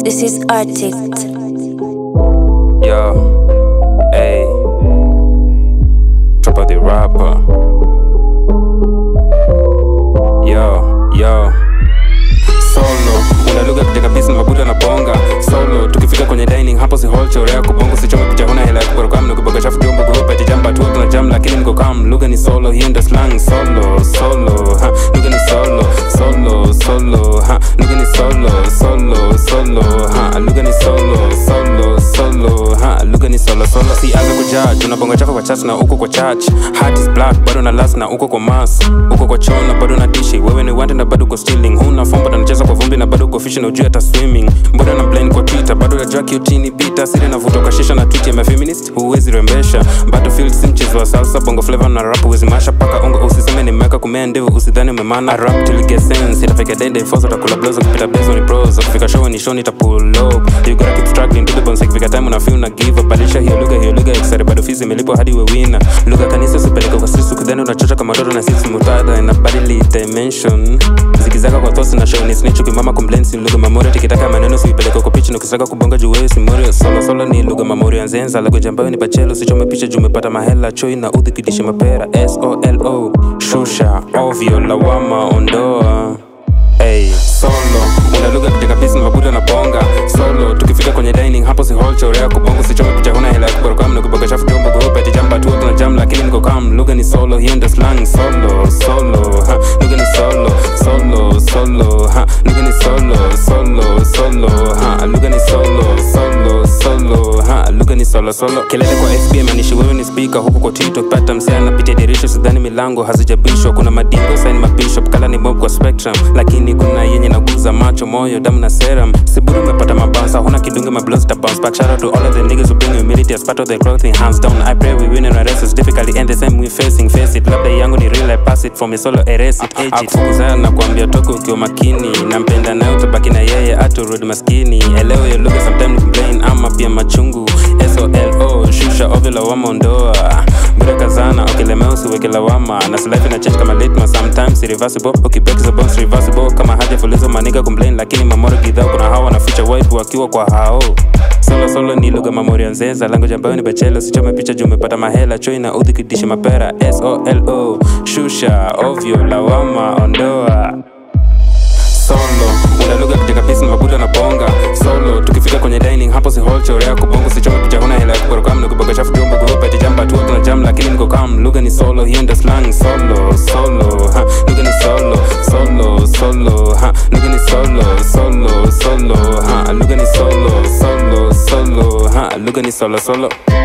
This is Arctic. Yo, hey, Trapper the rapper. Yo, yo, solo unaluga kujenga bisi mabuda na bonga solo tukifika kwenye dining hapo si hall chorea kubongo sichome picha huna hela ya kukoroka mna kuboga chafu jombo kuhupa jamba tu tuna jam lakini niko kam lugha ni solo hiyo ndo slang solo solo ha lugha ni solo solo solo ha lugha ni solo solo solo ha lugha ni solo solo solo ha lugha ni solo solo si anza kujudge unabonga chafu kwa chat na uko kwa church heart is black bado na last na uko kwa mass uko kwa choo na bado na dishi wewe ni wande na bado uko stealing huna fombo na unacheza kwa vumbi na bado uko fishi na ujui hata swimming mbona na blind kwa twitter bado ya jaki utini bita siri navuta kwa shisha na tweet ya mafeminist huwezi rembesha battlefield si mchezo wa salsa bongo flavor na rap huwezi masha paka ungo usiseme nimeweka kumea ndevu usidhani umemana I rap till it gets sense itafika dende ifosa utakula blows ukipita blaze ni pros ukifika show ni show nita pull up you gotta keep struggling to the bones ikifika time una feel na give up badilisha hiyo lugha hiyo lugha exare bado fizi imelipwa hadi we wina lugha kanisa usipeleke kwa sisi kudhani unachocha kama mtoto na sisi mutada inabadili dimension zikizaka kwa thoughts na show ni snitch ukimama complaints ni lugha memory tikitaka maneno usiipeleke kwa pitch na ukisaka kubonga juu wewe si morio solo solo ni lugha memory nzenza la kujambayo ni bachelo usichome picha juu umepata mahela choi na udhi kidishi mapera s o l o shusha ovyo lawama ondoa Hey, solo unaluga kujenga bisi na mabuda na bonga solo tukifika kwenye dining hapo si hall chorea kubongo sichome picha huna hela ya kukoroka mna kuboga chafu jombo kuhupa ati jamba tu tuna jam lakini niko kam lugha ni solo hiyo ndo slang solo solo ha lugha ni solo solo solo ha lugha ni solo solo solo ha lugha ni solo solo solo ha lugha ni solo solo kelele kwa FB manishi wewe ni speaker huku kwa Twitter pata msea napitia dirisha sidhani milango hazijabishwa kuna madingo sign mabishop kala ni mob kwa spectrum lakini kuna yenye naguza macho moyo damu na serum siburi umepata mabansa huna kidunge mablows ta bounce back shout out to all of the niggas who bring humility as part of their growth hands down I pray we win and our race is difficulty and the same we facing face it labda yangu ni real I pass it from a solo erase it age it akufukuzana na kuambia toka ukiwa makini nampenda naye utabaki na yeye aturudi maskini elewe yo lugha sometime ni complain ama pia machungu solo shusha ovyo lawama ondoa bure kazana ukilemea usiweke lawama na silife na change kama litma sometimes irreversible ukibreak the bones reversible kama haja fulizo maniga complain lakini mamoro gidhao kuna hawa na ficha wipe wakiwa kwa hao solo solo ni lugha mamori ya nzenza lango jambayo ni bachelo sichome picha juu umepata mahela choi na udhi kidishi mapera solo shusha ovyo lawama ondoa solo unaluga kujenga pisi na mabuda na bonga solo tukifika kwenye dining hapo si hall chorea kubongo sichome picha huna hela ya kukoroka mna kuboga chafu jombo kuhupa ati jamba tu tuna jam lakini niko kam lugha ni solo hiyo ndo slang solo solo ha lugha ni solo solo solo ha lugha ni solo solo solo ha lugha ni solo solo solo ha lugha ni solo solo